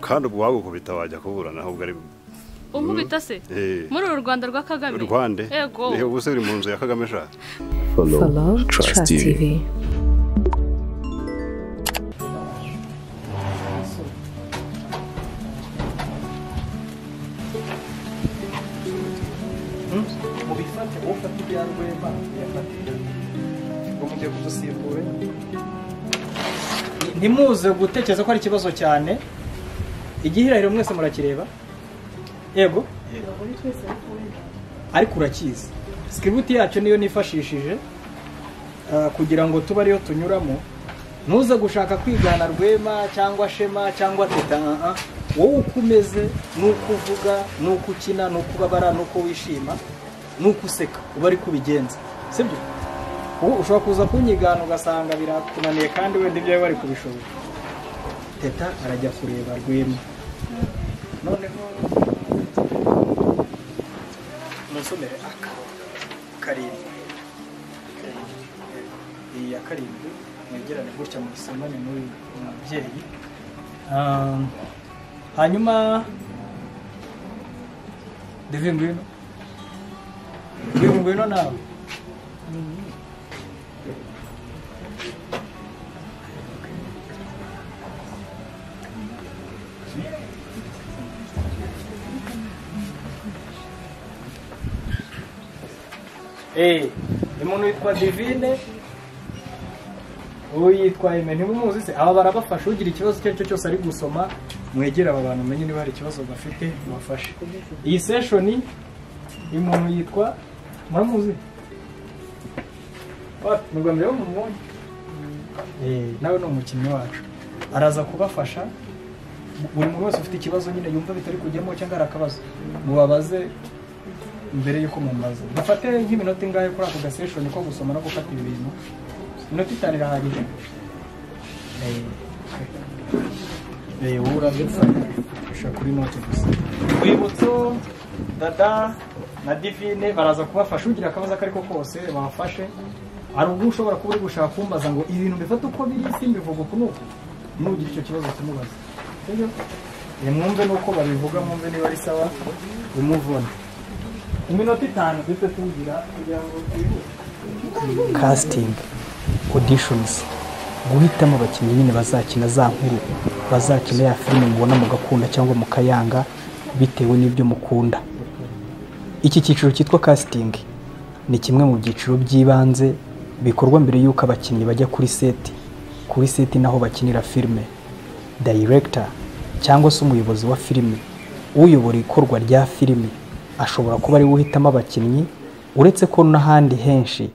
kandi ubwo wagukubita wajya kuburana ahubwo ari umubita se Eh. muri uru rwanda rwa kagame rwande yego Eh, ubuse biri mu nzu ya kagame sha follow Follow Trust Trust TV. TV. mubifate ufate ibya rwema uyafatira ngo mujye kudusimbura ntimuze gutekereza ko ari ikibazo cyane igihirahiro mwese murakireba yego ariko urakizi sikiributi yacu niyo nifashishije ah, kugira ngo tube ariyo tunyuramo ntuze gushaka kwigana rwema cyangwa shema cyangwa teta ah, ah. wowe uko umeze n'uko uvuga n'uko ukina n'uko ubabara n'uko wishima n'uko useka uba ariko ubigenza sibyo ubu ushobora kuza kunyigana ugasanga birakunaniye kandi wenda ibyawe bari kubishobora teta arajya kureba rwema noneho musomere aka karindwi iyi ya karindwi mwegerane gutya muyisomane n'uyu mubyeyi Ah, hanyuma devi ngwino devi ngwino nawe Eh, umuntu witwa Divine uwo yitwa Aime ntimuzi se aba barabafasha ugira ikibazo icyo ari cyo cyose ari gusoma mwegere aba bantu umenye niba hari ikibazo bafite mubafashe iyi seshoni uyu muntu yitwa muramuzi Wa- mu Rwanda rero mumubonye Eh, nawe ni umukinnyi wacu araza kubafasha buri muntu wese ufite ikibazo nyine yumva bitari kujyamo cyangwa hari akabazo mubabaze mbere y'uko mumaze dufate nk'iminota ingahe kuri ako gaseshoni ko gusoma no gufata ibintu iminota itanu irahagije Eh, eh, wowe urabifata gushaka kuri note gusa rwibutso dada na divine baraza kubafasha ugira akabazo ako ariko kose babafashe hari ubwo ushobora kuba uri gushaka kumbaza ngo ibintu mbifata uko biri simbivuga uku n'uku nugira icyo kibazo kimubaza sibyo Eh, mwumve n'uko babivuga mwumve niba ari sawa bimuvune iminota itanu duhita tugira kugira ngo casting auditions guhitamo abakinnyi nyine bazakina za nkuru bazakina ya filime mubona mugakunda cyangwa mukayanga bitewe n'ibyo mukunda iki cyiciro cyitwa casting ni kimwe mu byiciro by'ibanze bikorwa mbere y'uko abakinnyi bajya kuri seti kuri seti naho bakinira filime director cyangwa se umuyobozi wa filime uyobora ikorwa rya filime ashobora kuba ariwe uhitamo abakinnyi uretse ko n'ahandi henshi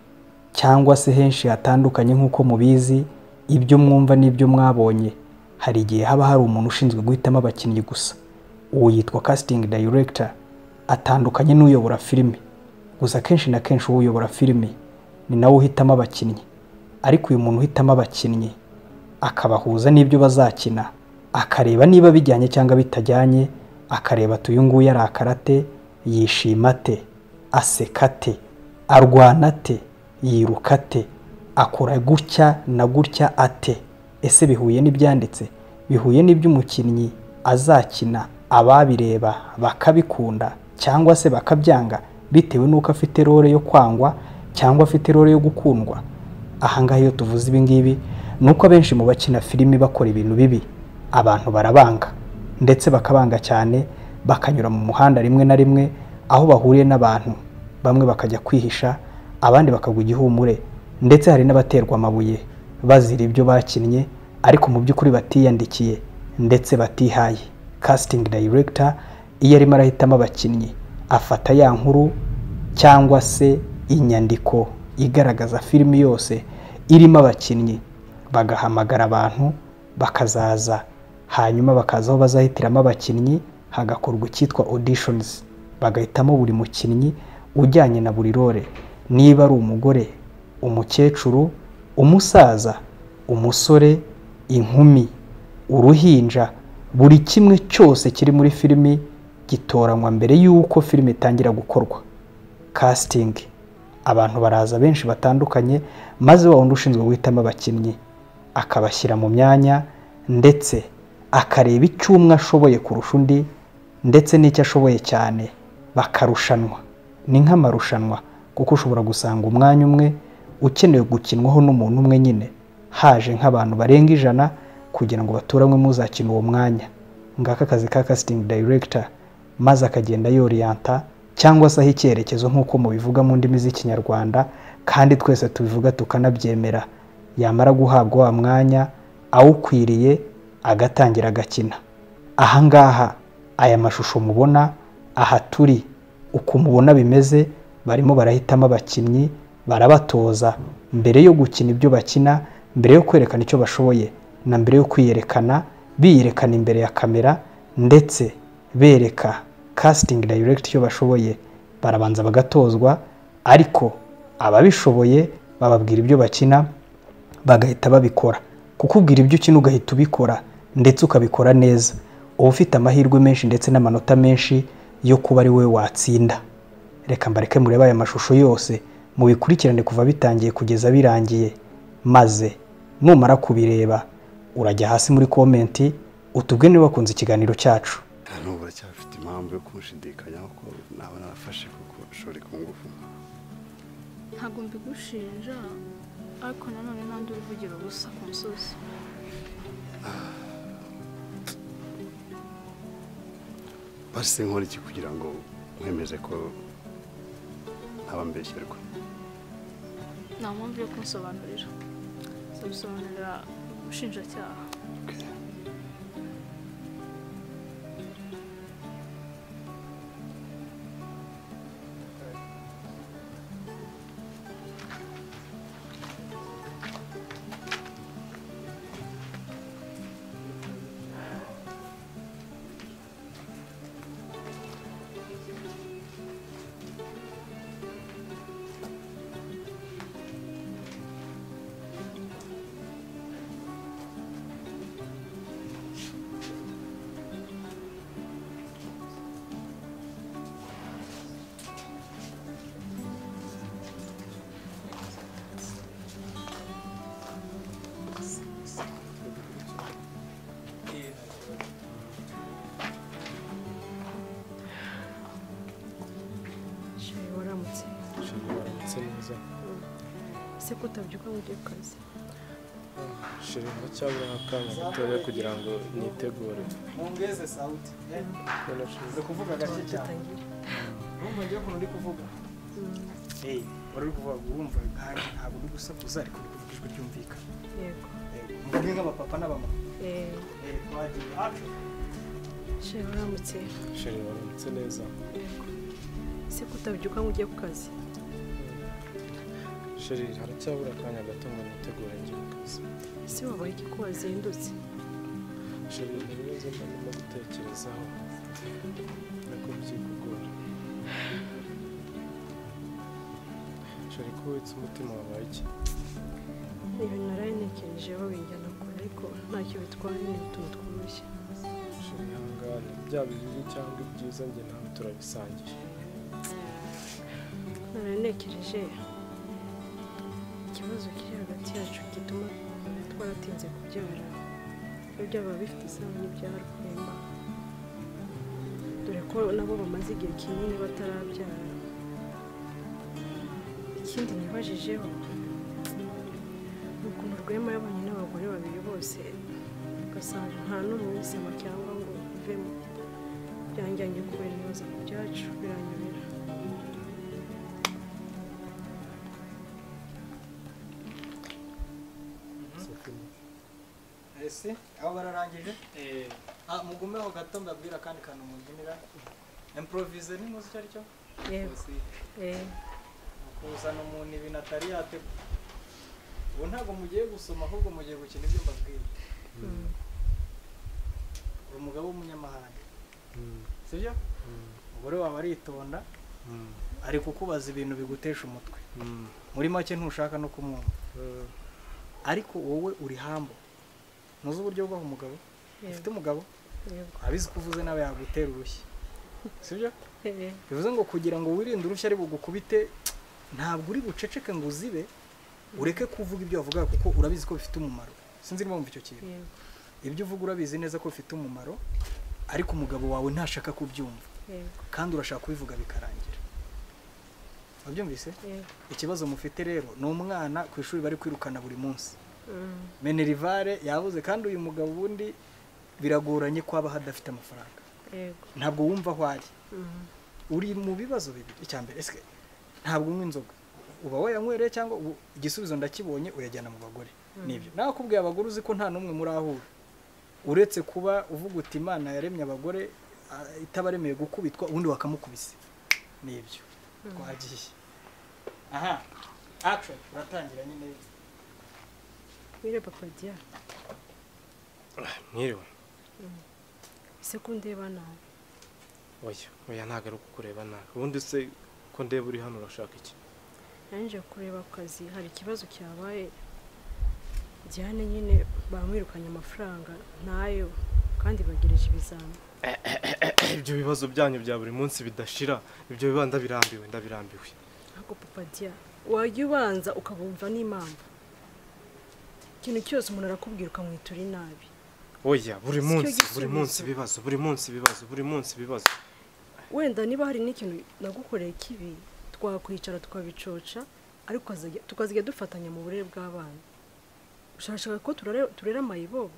cyangwa se henshi hatandukanye nk'uko mubizi ibyo mwumva n'ibyo mwabonye hari igihe haba hari umuntu ushinzwe guhitamo abakinnyi gusa uwo yitwa casting director atandukanye n'uyobora filime gusa kenshi na kenshi uwo uyobora filime ni nawe uhitamo abakinnyi ariko uyu muntu uhitamo abakinnyi akabahuza n'ibyo bazakina akareba niba bijyanye cyangwa bitajyanye akareba ati uyu nguyu arakara ate yishima ate aseka ate arwana ate yiruka ate akora gutya na gutya ate ese bihuye n'ibyanditse bihuye n'iby'umukinnyi azakina ababireba bakabikunda cyangwa se bakabyanga bitewe n'uko afite role yo kwangwa cyangwa afite role yo gukundwa ahangaha iyo tuvuze ibingibi ni uko abenshi mu bakina filimi bakora ibintu bibi abantu barabanga ndetse bakabanga cyane bakanyura mu muhanda rimwe na rimwe aho bahuriye n'abantu bamwe bakajya kwihisha abandi bakagwa igihumure ndetse hari n'abaterwa amabuye bazira ibyo bakinnye ariko mu by'ukuri batiyandikiye ndetse batihaye casting director iyo arimo arahitamo abakinnyi afata ya nkuru cyangwa se inyandiko igaragaza filimi yose irimo abakinnyi bagahamagara abantu bakazaza hanyuma bakaza aho bazahitiramo abakinnyi hagakorwa icyitwa auditions bagahitamo buri mukinnyi ujyanye na buri role niba ari umugore umukecuru umusaza umusore inkumi uruhinja buri kimwe cyose kiri muri filimi gitoranywa mbere y'uko filime itangira gukorwa casting abantu baraza benshi batandukanye maze wa wundi ushinzwe guhitamo abakinnyi akabashyira mu myanya ndetse akareba icyo umwe ashoboye kurusha undi ndetse n'icyo ashoboye cyane bakarushanwa ni nk'amarushanwa kuko ushobora gusanga umwanya umwe ukenewe gukinwaho n'umuntu umwe nyine haje nk'abantu barenga ijana kugira ngo baturanwe muzakina uwo mwanya ngaka akazi ka casting director maze akagenda yoriyanta cyangwa se aho icyerekezo nk'uko mubivuga mu ndimi z'ikinyarwanda kandi twese tubivuga tukanabyemera yamara guhabwa wa mwanya awukwiriye agatangira agakina ahangaha aya mashusho mubona aha turi uko mubona bimeze barimo barahitamo abakinnyi barabatoza mbere yo gukina ibyo bakina mbere yo kwerekana icyo bashoboye na mbere yo kwiyerekana biyerekana imbere ya kamera ndetse bereka casting direct icyo bashoboye barabanza bagatozwa ariko ababishoboye bababwira ibyo bakina bagahita babikora kukubwira ibyo ukina ugahita ubikora ndetse ukabikora neza uba ufite amahirwe menshi ndetse n'amanota menshi yo kuba ari we watsinda reka mbareke murebe aya mashusho yose mubikurikirane kuva bitangiye kugeza birangiye maze numara kubireba urajya hasi muri komenti utubwe niba wakunze ikiganiro cyacu n'ubu uracyafite impamvu yo kumushidikanyaho ko nawe narafashe kuko ushobora ku ngufu ntabwo mbigushinja ariko nanone nandi uruvugira ubusa ku musozi basi nkora iki kugira ngo mwemeze ko ntabambeshyerwa nta mpamvu yo kunsobanurira nzabisobanurira umushinjacyaha Sheri waramutse Sheri waramutse neza ese ko utabyuka ngo ujye ku kazi Sheri ndacyabura akanya gatoya kugira ngo nitegure Muongeze sauti. Eh, None Sheri, Ndio kuvuga gake cyane. Numva ngiye kuntu uri kuvuga. Eh, wari uri kuvuga wumva kandi ntabwo uri gusakuza ariko uri kuvuga ijwi ryumvikana. yego Eh, Muvuge nk'abapapa n'abamama. Eh, Eh, twagiye. Acu. sheri waramutse Sheri waramutse neza yego ese ko utabyuka ngo ujye ku kazi Sheri haracyabura akanya gato ngo nitegure njye mu kazi ese wabaye iki ko wazindutse Sheri ibibazo ndimo gutekerezaho ariko byikugora Sheri ko witse umutima wabaye iki ni ibintu naraye ntekereje babinjyana kure ariko ntacyo bitwaye ni utuntu tworoshye Sheri hangane byaba ibibi cyangwa ibyiza njye nawe turabisangije naraye ntekereje ikibazo kiri hagati yacu gituma twaratinze kubyara n'ibyaba bifite isano n'ibyarwemba dore ko nabo bamaze igihe kinini batarabyara ikindi nibajijeho ni ukuntu rwema yabonye n'abagore babiri bose ugasanga nta n'umwe wisema cyangwa ngo uvemo byanjyanye kubera ibibazo ku byacu biranyobera Ese aho bararangije? Eh, ah mugumeho gato mbabwira kandi kantu mubyinira. Improvise ni muzi icyo ari cyo? yego Uzi, eh. Kuzana umuntu ibintu atari yategura. Ubu ntabwo mugiye gusoma ahubwo mugiye gukina ibyo mbabwira. Mm. Uri umugabo w'umunyamahanga. Mm, Sibyo? mm, Umugore wawe aritonda mm, ari kukubaza ibintu bigutesha umutwe. mm, muri make ntushaka no kumwumva mm. ariko wowe uri hambo ntuzi uburyo bw'aho umugabo ufite umugabo yego abizi ko uvuze nawe yagutera urushyi sibyo Eh, bivuze ngo kugira ngo wirinde urushyi ari bugukubite ntabwo uri buceceke ngo uzibe ureke kuvuga ibyo wavugaga kuko urabizi ko bifite umumaro sinzi niba wumva icyo kintu yego ibyo uvuga urabizi neza ko bifite umumaro ariko umugabo wawe ntashaka kubyumva yego kandi urashaka kubivuga bikarangira wabyumvise yego ikibazo mufite rero ni umwana ku ishuri bari kwirukana buri munsi Mm, menerivare yabuze kandi uyu mugabo ubundi biragoranye ko aba adafite amafaranga yego ntabwo wumva aho ari Mm, uri mu bibazo bibiri icya mbere ese ntabwo unywa inzoga uba wayanywereye cyangwa ubu igisubizo ndakibonye uyajyana mu bagore nibyo nakubwiye abagore uzi ko nta n'umwe muri aho uri uretse kuba uvuga uti imana yaremye abagore ah, itabaremeye gukubitwa ubundi bakamukubise nibyo twagiye aha action uratangira nyine wire papa dia mwiriwe ese ko ndeba nawe oya oya ntabwo ari kukureba nabi ubundi se ko ndeba uri hano urashaka iki yanjye kureba ku kazi hari ikibazo cyabaye Diane nyine bamwirukanye amafaranga ntayo kandi bagereje ibizami ibyo bibazo byanyu bya buri munsi bidashira ibyo biba ndabirambiwe ndabirambiwe ariko papa dia wajya ubanza ukabumva n'impamvu ikintu cyose umuntu arakubwira ukamwitura inabi oya buri cyo munsi gisubizo. buri munsi ibibazo buri munsi ibibazo buri munsi ibibazo wenda niba hari n'ikintu nagukoreye kibi twakwicara tukabicoca ariko ukazajya- tukazajya dufatanya mu burere bw'abana ushaka ko turare- turera amayibobo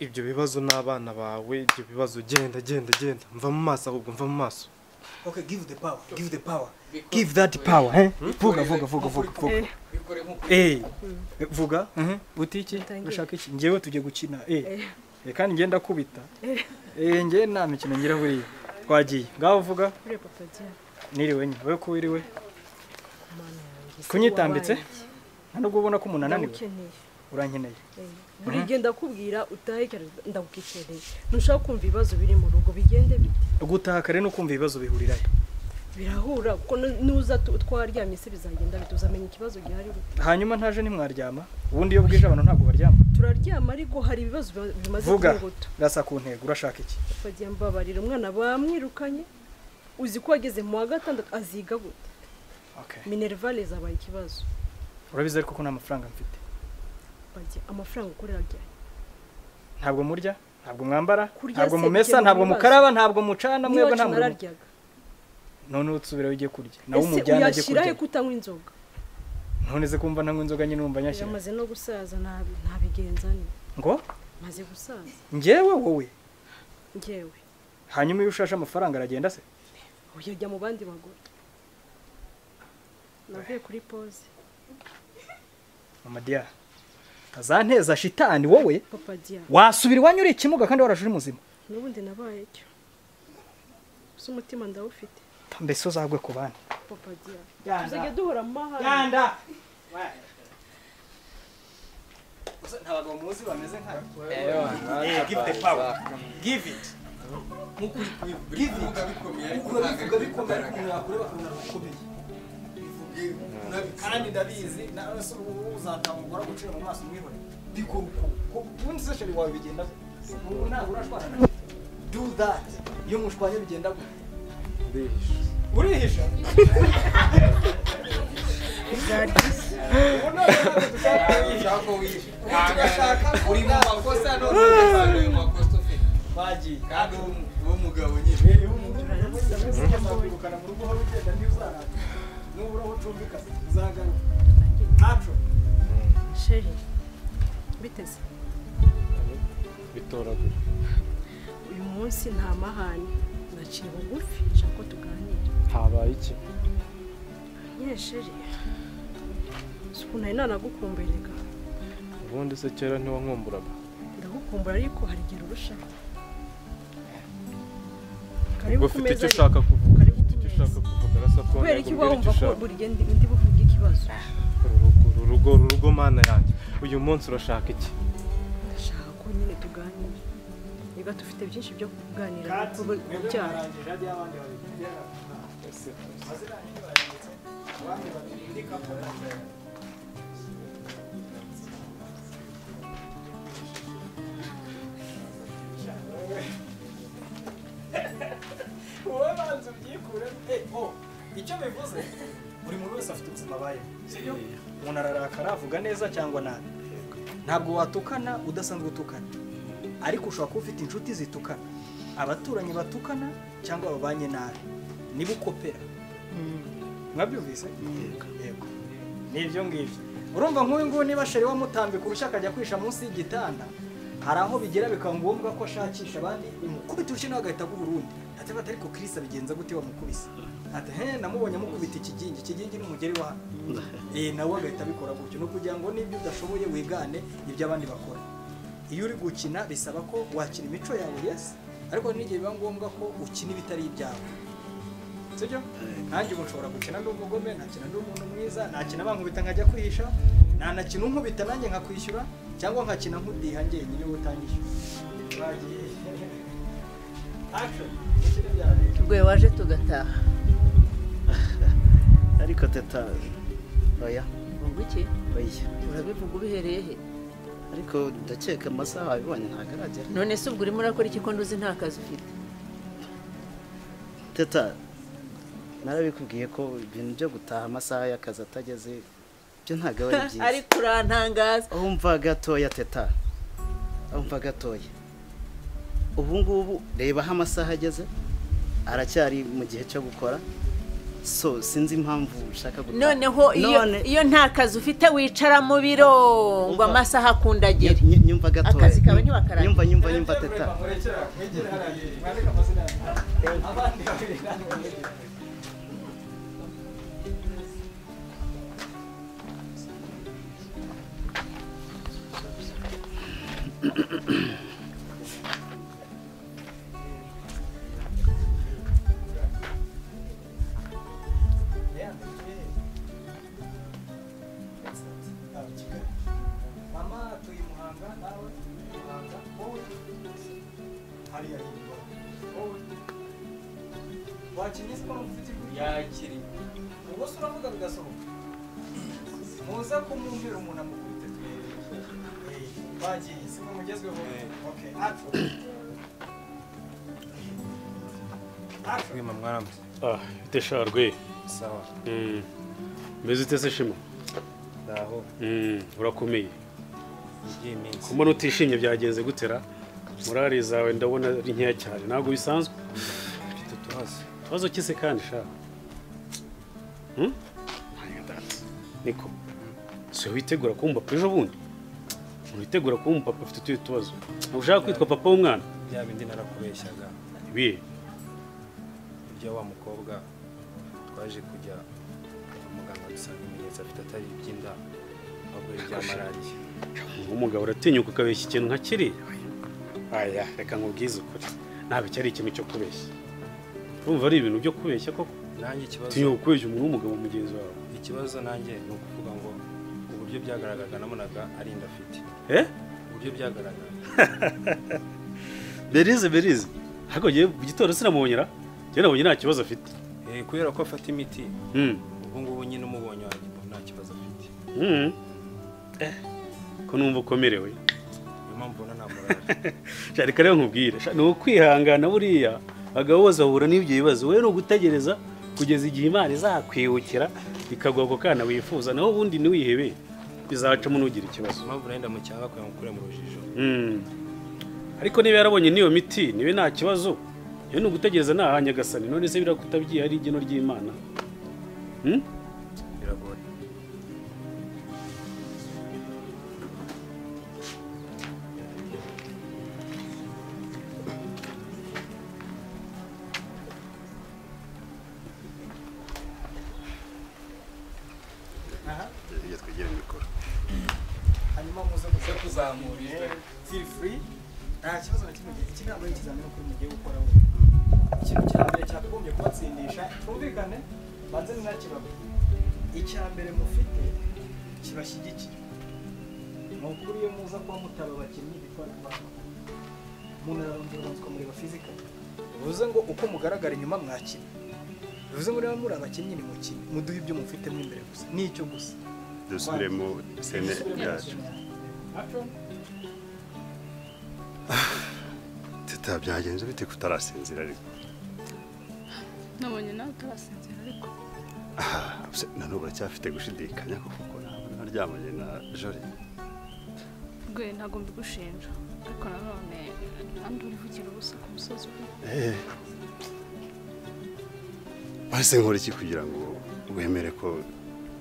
ibyo bibazo n'abana bawe ibyo bibazo genda genda genda mva mu maso ahubwo mva mu maso okay give the power give the power give that power eh vuga vuga vuga vuga vuga Eh, Eh, vuga uti iki Dutangiye. ushaka iki ngewe tujye gukina eh Eh, kandi ngenda kubita eh ngewe nta mikino ngira buriya twagiye ngaho vuga uriya papa dia niriwe nyine wowe ko wiriwe mana yanjye ese kunyitambitse wabaye iki? nta nubwo ubona ko umuntu ananiwe ndagukeneye urankeneye Eh, buri gihe ndakubwira utahe cyane ndagukeneye ntushaka kumva ibibazo biri mu rugo bigende bite gutaha kare no kumva ibibazo bihurira he birahura kuko nu- nuza tu- twaryamye se bizagenda bite uzamenya ikibazo gihari bite. hanyuma ntaje ntimwaryama ubundi iyo bwije abantu ntabwo baryama turaryama ariko hari ibibazo biba- bimaze vuga kunguta rasa ku ntego urashaka iki bagiye mbabarira umwana bamwirukanye uzi ko wageze mu wa gatandatu aziga gute okay minervale zabaye ikibazo urabizi ariko ko nta mafaranga mfite bagiye amafaranga ukorera ajyanye ntabwo murya ntabwo mwambara Kurya ntabwo se mumesa bikemura ntabwo ibibazo. mukaraba ntabwo mucana mwebwe nta n'iwacu muntu nararyaga none utsubira ujye kurya nawe ese umujyana ajye uyashyirahe kurya kutanywa inzoga none se kumva ntanywa inzoga nyine numva nyashyira yamaze no gusaza ntabi- ntabigenza ni ngo maze gusaza njyewe wowe ngewe hanyuma iyo ushashe amafaranga aragenda se uyajya mu bandi bagore navuye kuri pose mama diya ntazanteza shitani wowe papa dia wasubira iwanyu uri ikimuga kandi warashe uri muzima n'ubundi nabaye cyo gusa umutima ndawufite mbese uzagwe ku bandi papa dia Yanda. tuzajya duhora mu mahanga ganda ntabagabo muzi bameze nka Yeah, give the power give it give it bivuga bikomeye ariko mwakure bakabona bikomeye kandi ndabizi nawe se ubu uzatangura gucira mu maso mwihore bikora uko ubundi se sheri wawe bigenda gute? ubu ntabwo urashwana na do that iyo mushwanye bigenda gute urihisha uri mu makosa none ugasanga mu makosa ufite bagiye kandi uwo mugabo nyine nubura aho ucumbika uzagaruka ntacu sheri biteze bitoragura uyu munsi nta mahane naciye bugufi nshaka ko tuganira habaye iki nyine sheri si ukuntu nari nanagukumburiraga ubundi se kera ntiwankumburaga ndagukumbura ariko hari igihe urushaho ubwo karibu ku ufite meza icyo ariko- ushaka kuvuga Karibu ufite ku icyo meza. ushaka kuvuga rasa ko kubera ntego iki mbwira uba wumva ko buri gihe ndi- ndi buvuge ikibazo uru rugo uru rugo uru rugo mana yanjye uyu munsi urashaka iki ndashaka ko nyine tuganira niba dufite byinshi byo kuganira ku byaha wowe banza ubyikure oh icyo bivuze buri muntu wese afite ubuzima abayeho sibyo umuntu ararakara avuga neza cyangwa nabi ntabwo watukana udasanzwe utukana ariko ushobora kuba ufite inshuti zitukana abaturanyi batukana cyangwa babanye nabi niba ukopera mwabyumvise yego ni ibyo ngibyo urumva nk'uyu nguyu niba sheri wamutambika urushyi akajya kwisha munsi y'igitanda hari aho bigera bikaba ngombwa ko ashakisha abandi umukubita urushyi nawe agahita aguha urundi ataba atari ko kirisa bigenza gute wamukubise ati he namubonye amukubita ikigingi ikigingi ni umugeri wa hano eh nawe agahita abikora gutyo ni ukugira ngo n'ibyo udashoboye wigane ibyo abandi bakora iyo uri gukina bisaba ko wakina imico yawe yes ariko n'igihe biba ngombwa ko ukina ibitari ibyawe sibyo nanjye ubu nshobora gukina ndi umugome nakina ndi umuntu mwiza nakina bankubita nkajya kwihisha nanakina unkubita nanjye nkakwishyura cyangwa nkakina nkudiha njyenyine wowe utanyishyura bagiye action ukine ibyawe rwe waje tugataha ariko teta oya ngo iki oya urabivuga ubihereye he ariko ndakeka amasaha wabibonye ntabwo aragera none se ubwo urimo urakora iki ko nduzi nta kazi ufite teta narabikubwiye ko ibintu byo gutaha amasaha y'akazi atageze byo ntabwo aba ari byiza ariko urantangaza umva gatoya teta umva gatoya ubu ngubu reba aho amasaha ageze aracyari mu gihe cyo gukora so sinzi impamvu ushaka gutaha noneho iyo None- iyo nta kazi ufite wicara mu biro ngo Umva. amasaha akundagire Ny- ny- nyumva gatoya Akazi kawe ntiwakarangiza. nyumva nyumva nyumva teta mama atuye i muhanga nawe muhanga wowe hariya hirwa wowe wakinnye siporo mufite igihugu yakiri ubwo se uravuga bigasohoka muza kumwumvira umuntu amukubite twere bagiye siko mugezweho okay action action mwema mwaramutse Ah, ite sha rwe sawa Mm. mbese utese shema ndaho Mm, urakomeye igiye iminsi kumbona utishimye byagenze gutera morali zawe ndabona ari nkeya cyane ntabwo bisanzwe mfite utubazo ikibazo kise kandi sha Hmm? niko si wowe witegura kuba umupapa ejo bundi witegura kuba umupapa afite utuye tubazo Ntabwo ushaka kwitwa papa w'umwana bya bindi narakubeshyaga ibihe ibyo wa mukobwa twaje kujya kwa muganga dusanga ibimenyetso afite atari iby'inda ahubwo ari ibya malariya umugabo uratinyuka ukabeshya ikintu nka kiriya aya reka nkubwize ukuri ntabwo iki ari ikintu cyo kubeshya urumva ari ibintu byo kubeshya koko nanjye ikibazo tinyuka ukubeshya umuntu w'umugabo mugenzi wawe ikibazo nanjye ni ukuvuga ngo uburyo byagaragaraga nabonaga ari inda afite eh uburyo byagaragara berize berize ariko ngewe mu gitondo sinamubonyera ngewe nabonye nta kibazo afite Eh, kubera ko afata imiti Hmm. ubu ngubu nyine umubonye wanjye mbona nta kibazo afite Hmm. Eh, ko numva ukomerewe niyo mpamvu ubona nta morali sha reka rero nkubwire Sha, ni ukwihangana buriya abagabo bose bahura n'ibyo bibazo wowe ni ugutegereza kugeza igihe imana izakwibukira ikaguha ako kana wifuza naho ubundi ntiwihebe bizacamo n'ugira ikibazo impamvu nari ndamucyanga kugira ngo ukure mu rujijo Mm. ariko niba yarabonye n'iyo miti niwe nta kibazo iyo ni ugutegereza nta hanyagasani none se biriya kutabyiha ari igeno ry'imana Hmm? biragoye iyo twigira mikoro hanyuma muze muze kuzamura ijwi feel free nta kibazo na kimwe iki ntabwo ari ikizamini kuri mugiye gukora we ikintu cya mbere cyakagombye kubatsindisha twumvikane banze ni nakibabwira icya mbere mufite kibashyigikira ni ukuri iyo muza kuba mutaba abakinnyi bitwa abantu umuntu arabanza urabanza ukamureba fizikali bivuze ngo uko mugaragara inyuma mwakina bivuze ngo niba muri abakinnyi ni mukine muduhe ibyo mufitemo imbere gusa nicyo gusa dusubire mu sene yacu Action. teta byagenze bite kutarasinzira ariko nabonye nawe utabasinzira ariko Ah, se, na n'ubu uracyafite gushidikanya kuko ntabwo naryamanye na jori rwe ntabwo mbigushinja ariko nanone kandi urivugira ubusa ku musozi we mbese nkora iki kugira ngo wemere ko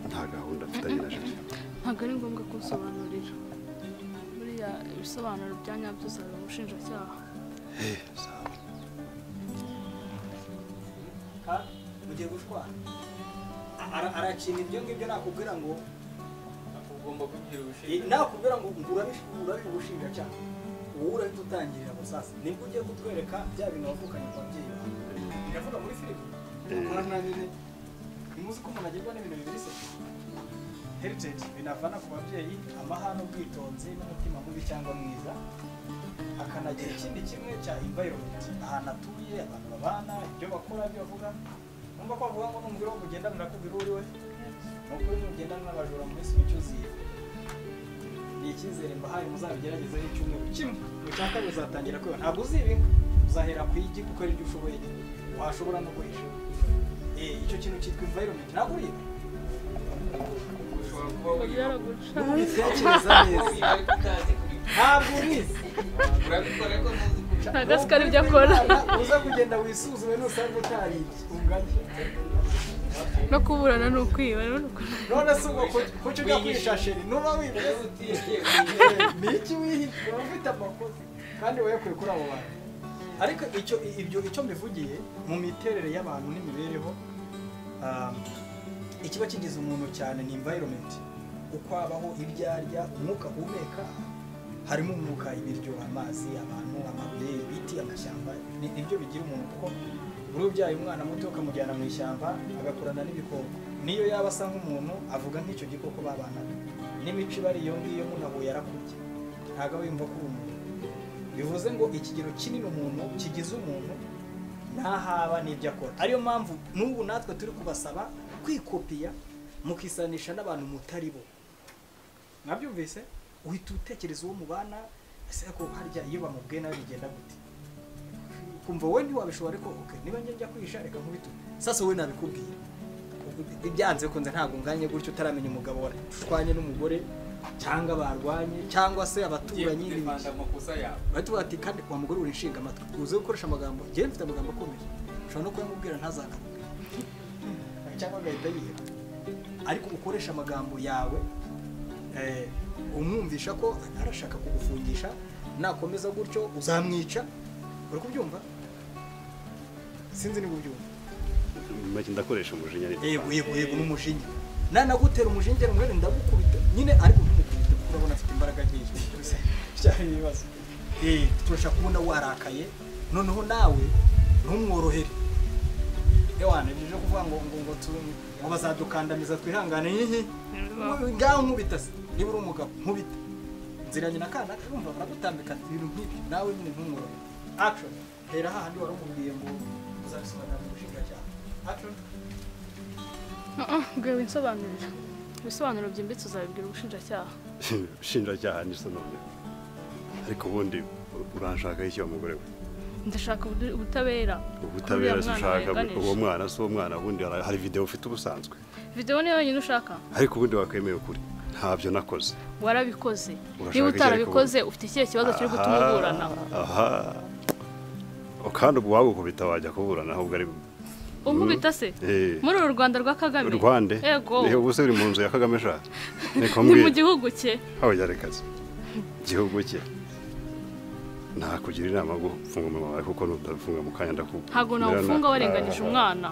nta gahunda mfitanye na jenoside ntabwo ari ngombwa kunsobanurira buriya ibisobanuro bya nyabyo uzabira umushinjacyaha ugiye gushwara arakina ibyo ngibyo nakubwira ngo ugomba kugira ubushinjacyaha nakubwira ngo urabije ubushinjacyaha wowe urahita utangirira abo sasa nibwo ugiye kutwereka bya bintu wavukanye ku babyeyi bawe biravuga muri firigo murananire ntimuzi ko umuntu agirwa n'ibintu bibiri se heritage binavana ku babyeyi amahane ubwitonzi n'umutima mubi cyangwa mwiza akanagira ikindi kimwe cya environment ahantu atuye abantu babana ibyo bakora ibyo bavuga numva ko bavuga ngo numvira wo kugendanira ko ubiri we ni ukuri nugendana n'abajura mu minsi mike uziye ni icyizere mbahaye muzabigerageze n'icyumweru kimwe mushaka muzatangira kwiba ntabwo uziba inka uzahera ku igi kuko ari byo ushoboye washobora no guhishura Eh, icyo kintu cyitwa environment ntabwo uriba ubitekereza neza ntabwo ubizi Ntabwo azi ko ari byo akora. uza kugenda wisuzume nusanga utaribye ungane no kuburana ni ukwiba rero ni ukuri none se ubwo kuki ujya kwishashiri nuba wibye ni iki wihishe uba ufite amakosa kandi wayakure kuri abo bantu ariko icyo ibyo icyo mbivugiye mu miterere y'abantu n'imibereho um, ikiba kigize umuntu cyane ni environment uko abaho ibyo arya umwuka ahumeka harimo umwuka ibiryo amazi abantu amabuye ibiti amashyamba ni- nibyo bigira umuntu kuko uri ubyaye umwana muto ukamujyana mu ishyamba agakurana n'ibikoko niyo yaba asa nk'umuntu avuga nk'icyo gikoko babanaga n'imico ibari iyo ngiyo munahuye arakurya ntabwo aba yumva ko uri umuntu bivuze ngo ikigero kinini umuntu kigize umuntu ntahaba n'ibyo akora ariyo mpamvu n'ubu natwe turi kubasaba kwikopiya mukisanisha n'abantu mutari bo mwabyumvise uhita utekereza uwo mubana ese ko harya iyo bamubwiye nawe bigenda gute kumva wowe ntiwabishobora ariko ok niba njya njya kwihisha reka nkubitume sasa wowe nabikubwiye ibyanze bikunze ntabwo unganye gutyo utaramenya umugabo warashwanye n'umugore cyangwa barwanye cyangwa se abaturanyi n'ibiki bahita bavuga ati kandi wa mugore uri nshinga amatwi uzi gukoresha amagambo njyewe mfite amagambo akomeye ushobora no kuyamubwira ntazagaruke cyangwa agahita yiha ariko ukoresha amagambo yawe eh, umwumvisha ko arashaka kugufungisha nakomeza gutyo uzamwica uri kubyumva sinzi niba ubyumva make ndakoresha umujinya yego yego yego n'umujinya nanagutera umujinya umwere ndagukubita nyine ariko ntumukubite kuko urabona afite imbaraga nyinshi cyane ibibazo Eh, turashaka kubona warakaye noneho nawe ntumworohere ewana ibyo kuvuga ngo ngo ngo tu- ngo bazadukandamiza twihangane hihi ngaho nkubita se niba uri umugabo nkubita nziranye na kana urumva baragutambika ibintu nk'ibyo nawe nyine ntumworohere action hera hahandi wari umubwiye ngo uzabisobanura mu bushinjacyaha action bwe winsobanurira ibisobanuro byimbitse uzabibwira ubushinjacyaha ubushinjacyaha ni none ariko ubundi uranshakaho iki wa mugore we ndashaka ubudu- ubutabera ubutabera Kuri si uriya mwana ushaka wayiganije. uwo mwana si uwo mwana ubundi hari hari videwo ufite ubusanzwe videwo niyo yonyine ushaka ariko ubundi wakwemeye ukuri ntabyo nakoze warabikoze Urashaka niba iki utarabikoze ufite ikihe kibazo kiri gutuma uburana aha kandi ubwo wagukubita wajya kuburana ahubwo ari unkubita se Eh. muri uru rwanda rwa kagame rwande yego Eh, ubu se uri mu nzu ya kagame sha niko ni mu mbwira gihugu cye habaryarekazi igihugu cye nakugira inama yo gufunga umunwa wawe kuko nutabifunga mu kanya ndakubu ntabwo nawufunga warenganyije umwana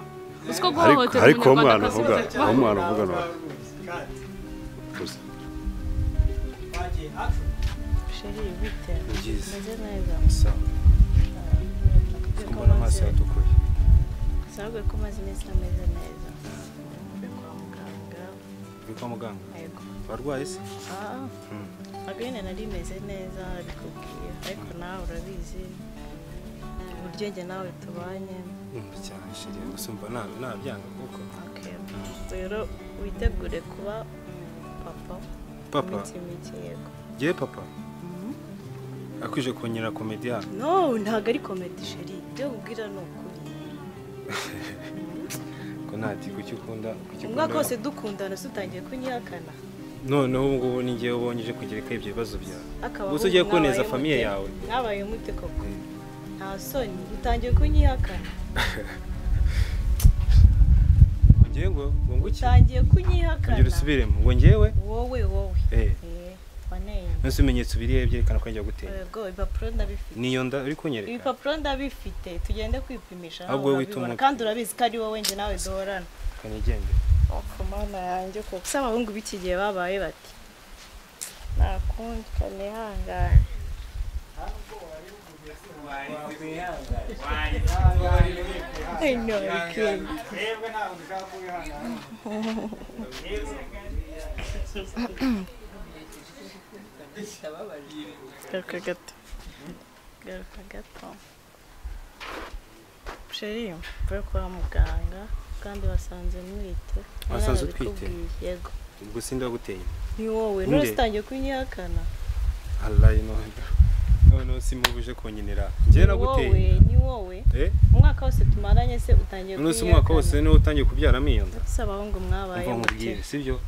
uziko ariko guhohotera ariko uwo mwana umunyarwandakazi uvuga uracyari- uwo mwana uvuga nawe uzi. Wagiye action sheri bite Byiza. meze neza sawa mbona amaso yatukuye sinabwiye ko umaze iminsi ameze neza mvuye kwa muganga uri kwa muganga yego warwaye se ah Mm. agahene nari meze neza bikubwiye ariko nawe urabizi uburyo njye nawe tubanye yumva cyane shiri gusa umva nta- ntabyanga kuko Okay. rero witegure kuba papa Papa? iminsi mike yego yewe papa akwije kunyira komediya no ntabwo ari komedi sheri ibyo ubwira ni ukuri ko ntati kuki ukunda kuki umwaka ukunda wose dukundana tutangiye kunyihakana noneho ubu ngubu ni ngewe ubonye uje kugereka ibyo bibazo byawe Akaba gusa ugiye ahubwo koneza mwabaye famiye mute? yawe Mwabaye mute koko nta soni utangiye kunyihakana ngewe ngo ngo nguki utangiye kunyihakana ongera usubiremo ngo ngewe wowe wowe Eh. Eh, waneye nonese ibimenyetso biriya byerekana ko njya gutera Yego, ibipapuro ndabifite niyo nda uri kunyereka ibipapuro ndabifite tugende kwipimisha nawe Ahubwo wowe wita urabibona. umuntu. kandi urabizi ko ari wowe njye nawe duhorana kanigende ku mana yanjye koko se abahungu b'iki gihe babaye bati nakundi kanihangane I know, okay. garuka gato garuka gato sheri mvuye kwa muganga kandi wasanze mwite wasanze Narabikubwiye, utwite yego ubwo sinde waguteye ni wowe Nde? none utangiye kunyihakana harayi none noneho simubuje kunkinira njyewe Ni naguteye wowe, ni wowe Eh? umwaka wose tumaranye se utangiye nonewe umwaka wose niwo utangiye kubyaramo iyo nda si abahungu mwabaye umva muke nkubwire sibyo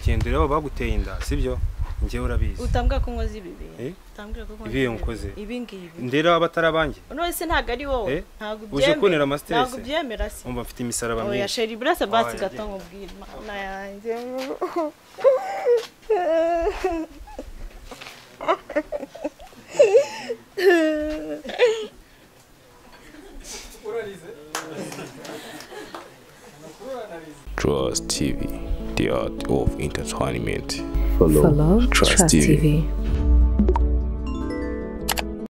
ugendera aho baguteye inda sibyo njyewe urabizi utambwira ko nkoze ibi bintu Eh? utambwira ko nkoze ibi iyo nkoze ibi ngibi ndera abatari abanjye none se ntabwo ari wowe Eh? ntabwo uje kuntera ubyemera amasiterese ntabwo ubyemera se umva mfite imisaraba oya myinshi sheri burasa basi Oya, gato genda. nkubwire imana yanjye Trust TV, the art of entertainment. Follow Trust TV.